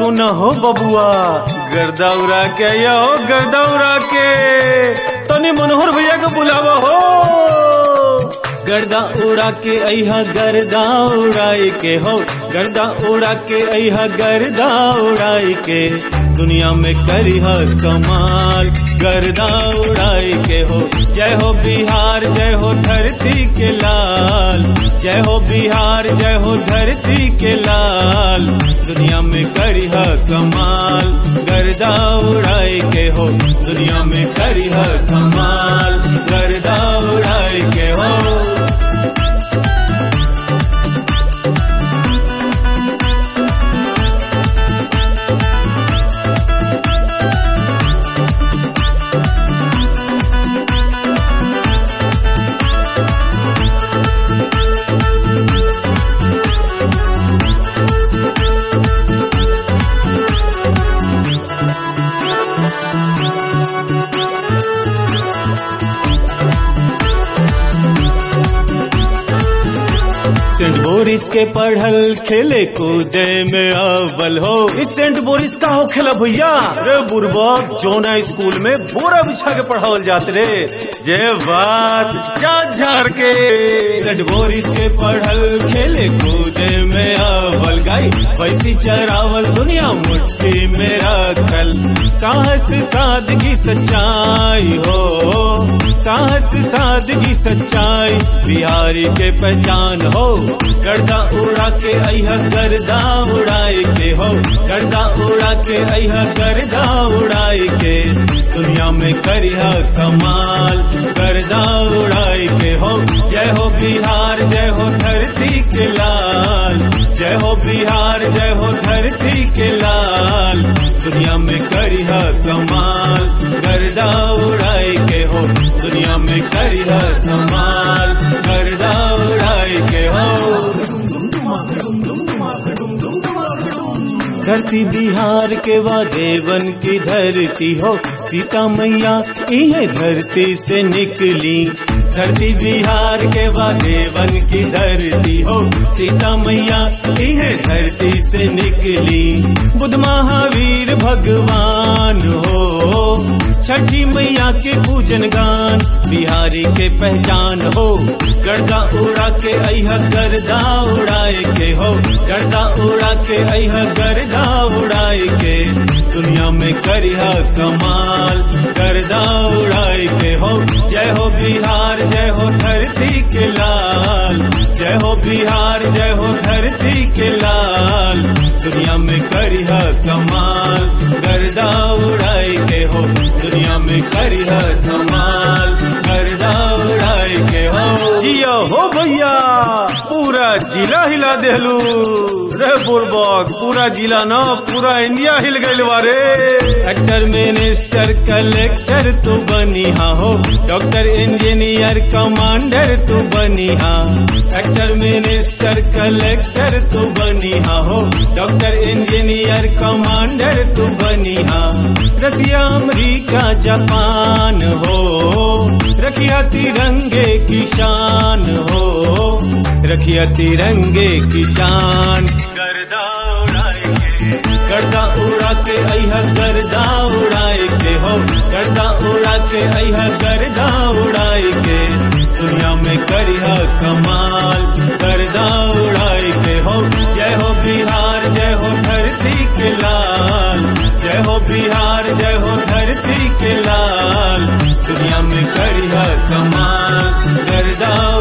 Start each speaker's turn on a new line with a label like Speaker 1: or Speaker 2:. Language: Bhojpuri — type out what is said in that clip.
Speaker 1: तू न हो बबुआ गर्दा उड़ा के या हो गर्दा उड़ा के तनी मनोहर भैया के बुलावा हो गर्दा उड़ा के अहा गर्दा उड़ाई के हो गर्दा उड़ा के अहा गर्दा उड़ाई के दुनिया में करी है कमाल गर्दा उड़ाई के हो जय हो बिहार जय हो धरती के लाल जय हो बिहार जय हो धरती के लाल दुनिया में करी है कमाल गर्दा उड़ाई के हो दुनिया में करी है कमाल गर्दा उड़ाई के हो सेंट बोरिस के पढ़ल खेले कूदे में अव्वल हो इस सेंट बोरिस का हो खेला भैया रे बुरबक जोना स्कूल में बोरा बिछा के पढ़ावल जात रे जय बात जा झार के सेंट बोरिस के पढ़ल खेले कूदे में अव्वल गाई पैसी चरावल दुनिया मुट्ठी में रखल साहस सादगी सच्चाई हो साहस सादगी सच्चाई बिहारी के पहचान हो गर्दा उड़ा के अहा गर्दा उड़ाए के हो गर्दा उड़ा के अहा गर्दा उड़ाए के दुनिया में करिया कमाल गर्दा उड़ाए के हो जय हो बिहार जय हो धरती के लाल जय हो बिहार जय हो धरती के लाल दुनिया में करिया कमाल गर्दा उड़ाए के हो दुनिया में करिया कमाल गर्दा उड़ाए के हो धरती बिहार के वा देवन की धरती हो सीता मैया इहे धरती से निकली धरती बिहार के वा देवन की धरती हो सीता मैया इहे धरती से निकली बुद्ध महावीर भगवान हो छठी मैया के पूजन गान बिहारी के पहचान हो गर्दा उड़ा के अहा गर्दा उड़ाए के हो गर्दा उड़ा के अहा गर्दा उड़ाए के दुनिया में करिया कमाल गर्दा उड़ाए के हो जय हो बिहार जय हो धरती के लाल जय हो बिहार जय हो धरती के लाल दुनिया में करिया कमाल गर्दा उड़ाए के हो दुनिया में करिया कमाल गर्दा उड़ाए के हो जिया हो भैया पूरा जिला हिला देहलू रे बुरबक पूरा जिला न पूरा इंडिया हिल गइल बारे एक्टर मिनिस्टर कलेक्टर तू बनी हा हो डॉक्टर इंजीनियर कमांडर तू बनी हा एक्टर मिनिस्टर कलेक्टर तू बनी हा हो डॉक्टर इंजीनियर कमांडर तू बनी हा रसिया अमरीका जापान हो रखिया तिरंगे की शान हो रखिया तिरंगे की शान गर्दा उड़ाए के गर्दा उड़ा के अहा गर्दा उड़ाए के हो गर्दा उड़ा के अहा गर्दा उड़ाए के दुनिया में करिया कमाल गर्दा उड़ाए के हो जय हो बिहार जय हो धरती के लाल जय हो बिहार जय हो धरती के लाल दुनिया में करिया कमाल गर्दा